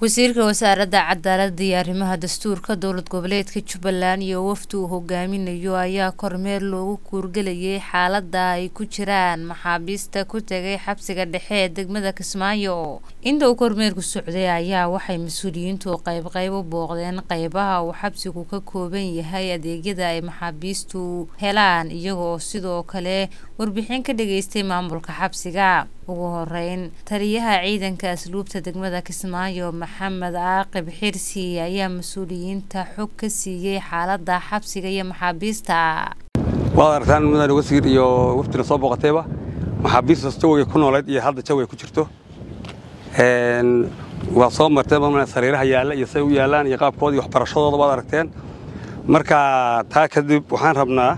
wasiirka wasaaradda cadaaladda iyo arrimaha dastuurka dowlad goboleedka jubbaland iyo wafdi uu hogaaminayo ayaa kormeer loogu kuurgelayay xaalada ay ku jiraan maxaabiista ku tegay xabsiga dhexe ee degmada kismaayo inta uu kormeerku socday ayaa waxay mas-uuliyiintu qeybqeyb u booqdeen qeybaha uu xabsigu ka kooban yahay adeegyada ay maxaabiistu helaan iyagoo sidoo kale warbixin ka dhageystay maamulka xabsiga ugu horeyn taliyaha ciidanka asluubta degmada kismaayo maxamed caaqib xirsi ayaa mas-uuliyiinta xog ka siiyey xaalada xabsiga iyo maxaabiista waad aragtaan mudane wasiir iyo wafdina soo booqatayba maxaabiista jawigay ku nooleed iyo hadda jawigay ku jirto waa soo marteen ma sariiraha yaalla iyo say u yaallaan iyo qaabkooda iyo waxbarashadooda waad aragteen marka taa kadib waxaan rabnaa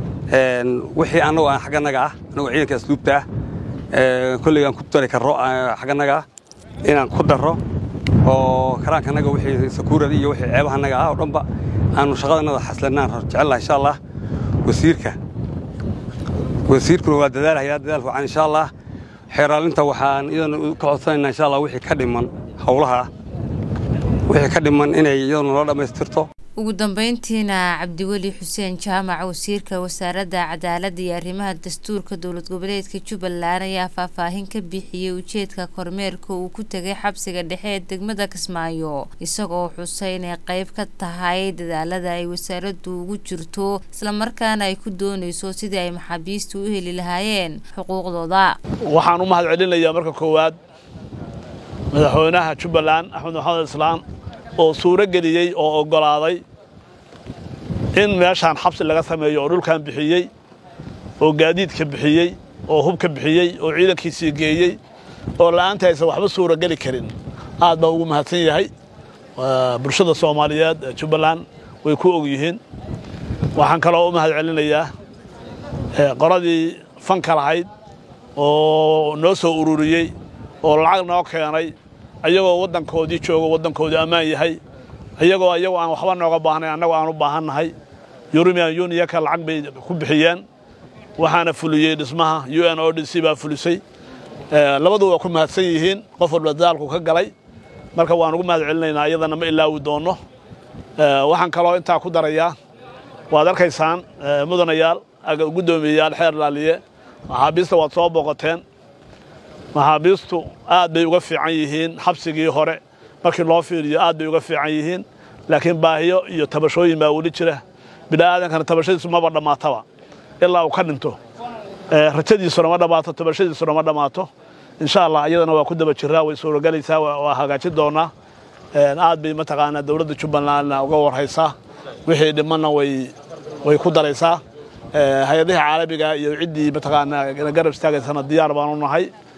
wixii annagoo aan xagganaga ah annagoo ciidanka asluubta ah kolley aan ku dari karro xagganaga ah inaan ku darro oo karaankanaga wixii sakuurada iyo wixii ceebahanaga ah oo dhanba aanu shaqadanada xaslanaan jecelnaha insha allah wasiirka wasiirkuna waa dadaalhayaa dadaal wacan insha allah xeeraalinta waxaan iyadana ka codsanaynaa insha allah wixii ka dhiman howlaha wixii ka dhiman inay iyadana noo dhammaystirto ugu dambeyntiina cabdiweli xuseen jaamac wasiirka wasaaradda cadaaladda iyo arrimaha dastuurka dowlad goboleedka jubbaland ayaa faahfaahin ka bixiyey ujeedka kormeerka uu ku tegay xabsiga dhexe ee degmada kismaayo isagoo xusay inay qeyb ka tahay dadaalada ay wasaaraddu ugu jirto islamarkaana ay ku doonayso sidii ay maxaabiistu u heli lahaayeen xuquuqdooda waxaan u mahad celinayaa marka koowaad madaxweynaha jubbaland axmed maxamed islaan oo suuro geliyey oo oggolaaday in meeshaan xabsi laga sameeyo oo dhulkan bixiyey oo gaadiidka bixiyey oo hubka bixiyey oo ciidankiisii geeyey oo la'aanta aysan waxba suuro geli karin aad baa ugu mahadsan yahay bulshada soomaaliyeed ee jubbaland way ku og yihiin waxaan kaloo u mahad celinayaa qoladii fanka lahayd oo noo soo ururiyey oo lacag noo keenay ayagoo waddankoodii joogo waddankoodii ammaan yahay ayagoo ayagoo aan waxba nooga baahnayn annagoo aan u baahannahay yurubian yuniyaka lacag bay ku bixiyeen waxaana fuliyey dhismaha u n o d c baa fulisay labadu waa ku mahadsan yihiin qof walba dadaalku ka galay marka waan ugu mahad celinaynaa iyadana ma ilaawi doonno waxaan kaloo intaa ku darayaa waad arkaysaan mudanayaal guddoomiyeyaal xeer laaliye maxaabiista waad soo booqateen maxaabiistu aad bay uga fiican yihiin xabsigii hore markii loo fiiriyo aad bay uga fiican yihiin laakiin baahiyo iyo tabashooyin baa weli jira bini'aadankana tabashadiisu maba dhammaataba ilaa uu ka dhinto rajadiisuna ma dhammaato tabashadiisuna ma dhammaato insha allah iyadana waa ku daba jiraa way suurogelaysaa waa hagaajin doonaa aad bay mataqaanaa dowladda jubbalandna uga warhaysaa wixii dhimanna way way ku daraysaa hay-adaha caalamiga iyo ciddii mataqaanaa garab istaagaysana diyaar baan u nahay